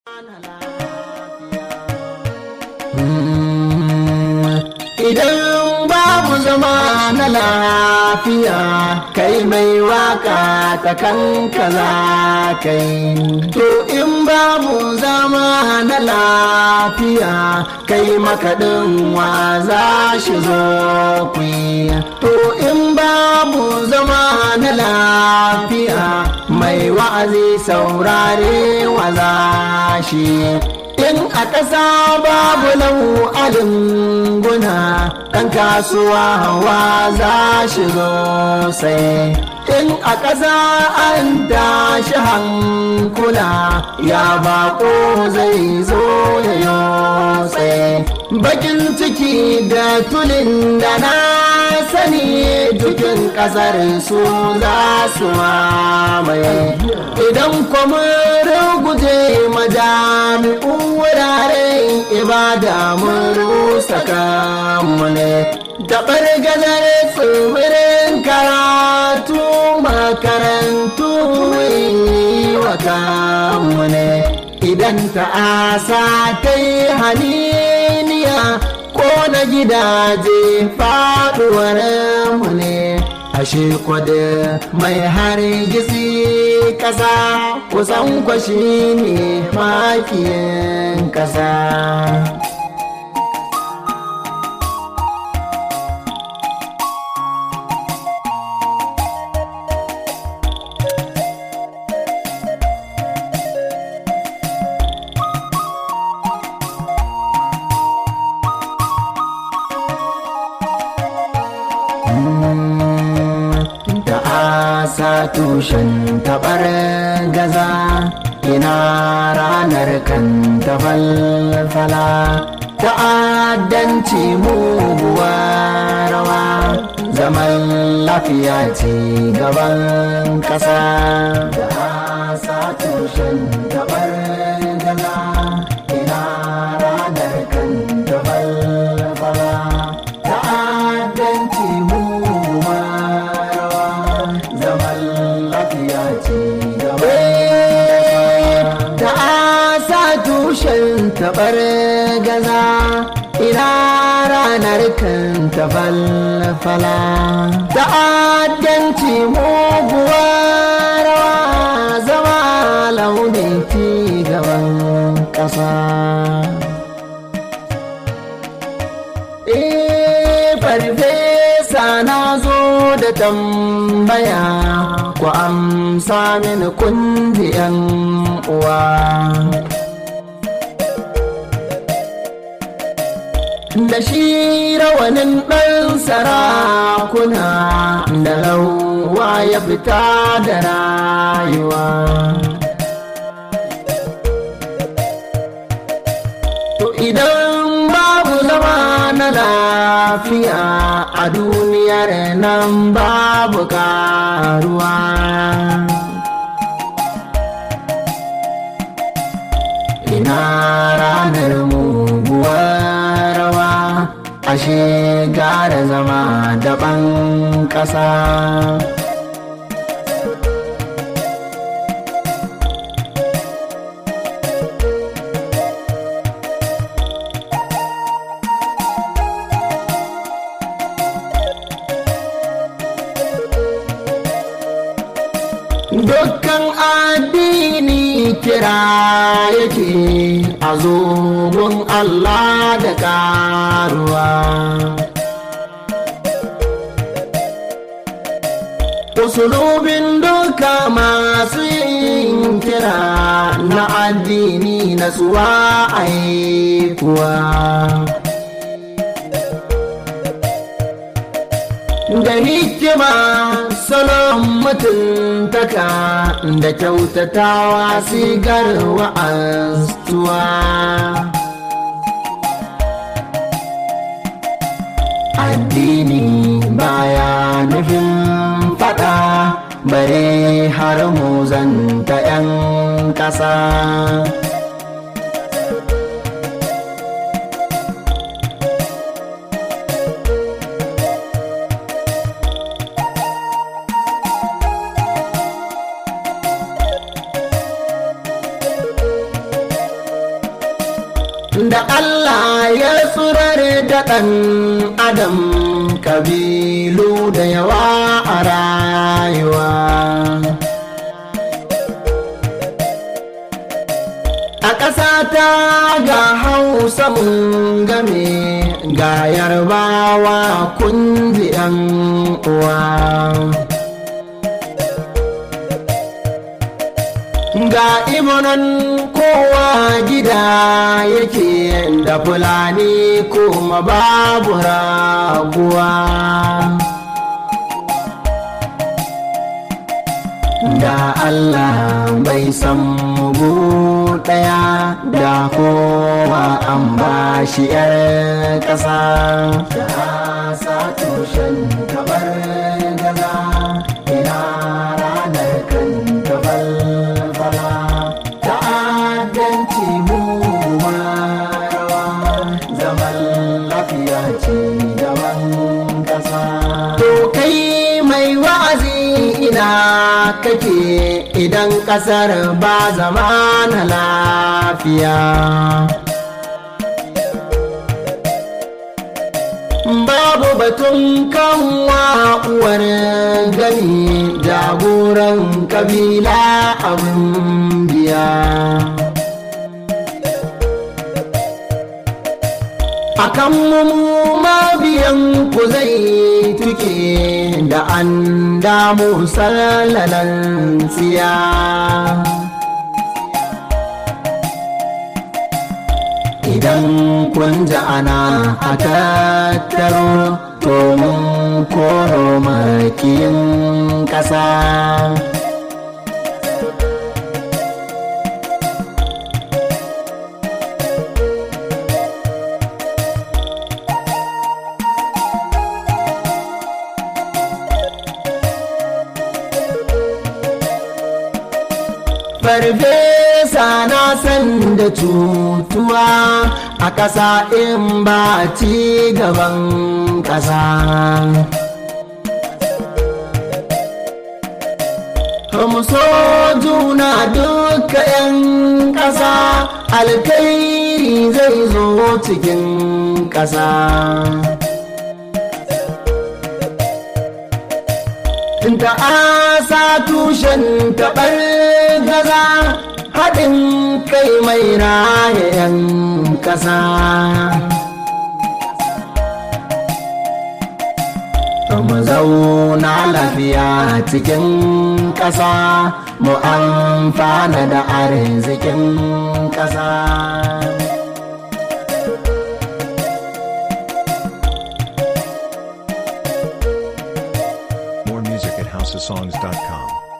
Idan babu zama na lafiya kai mai waka ta kanka za kai. To in babu zama na lafiya kai makaɗin wa za shi zo kwi. To in babu zama na lafiya mai wa'azi saurare wa za shi. in a ƙasa babu nau'alin guna ɗan kasuwa hawa za shi zo sai in a ƙasa an tashi hankula ya bako zai zo ya yo tsaye bakin ciki da tulin da na sani dukin ƙasar su za su mamaye idan kwamirin guje majami'u wuraren ibada mun rusa kanmu ne taɓar gazar tsibirin karatu makarantu wa kanmu ne idan ta'asa ta yi haniniya ko na gidaje faɗuwar mu ne ashe kwada mai hargitsi kasa kusan kwashi ne makiyin kasa sa tushen taɓar gaza ina ranar kan ta falfala ta'addanci muguwa rawa zaman lafiya ce gaban ƙasa sa tushen taɓar gaza ina ranar kan ta falfala ta'addanci muguwa rawa zaman lafiya ce da asa tushen tabar gaza ina ranar kan ta falfala da addanci muguwa rawa zama launin ci gaban ƙasa farfesa na zo da tambaya ku amsa mini kundi yan uwa da shi rawanin ɗan sarakuna da lauwa ya fita da rayuwa to idan babu zama na lafiya a duniyar nan babu karuwa ina ranar muguwar rawa ashe gara zama daban ƙasa dukkan addini kira yake a zogon Allah da karuwa. Usulubin duka masu yin kira na addini na suwa aikuwa. da hikima salon mutuntaka da kyautatawa sigar wa'astuwa addini baya nufin fada bare har muzanta 'yan ƙasa da Allah ya tsurar da ɗan adam kabilu da yawa a rayuwa a ƙasa ta ga hausa mun game ga yarbawa kundi yan uwa ga imonan kowa gida yake da fulani kuma babu raguwa da Allah bai san mugu ɗaya da kowa an ba shi ‘yar ƙasa da sa tushen kamar gaza ina ranar kan falfala ta'addanci muguwa rawa zaman lafiya ce gaban ƙasa to kai mai wa'azi ina kake idan kasar ba zama na lafiya babu batun kanwa uwar gani jagoran kabila abin biya akan mu mabiyan ku zai tuke da an damu sallalan tsiya idan kun ji ana a tattaro to mun koro makiyin ƙasa farfesa na san da cutuwa a ƙasa in ba ci gaban ƙasa mu so juna duka 'yan ƙasa alkairi zai zo cikin ƙasa da asa tushen taɓar gaza haɗin kai mai raya 'yan ƙasa mu zauna lafiya cikin ƙasa mu amfana da arzikin ƙasa More music at houseofsongs.com.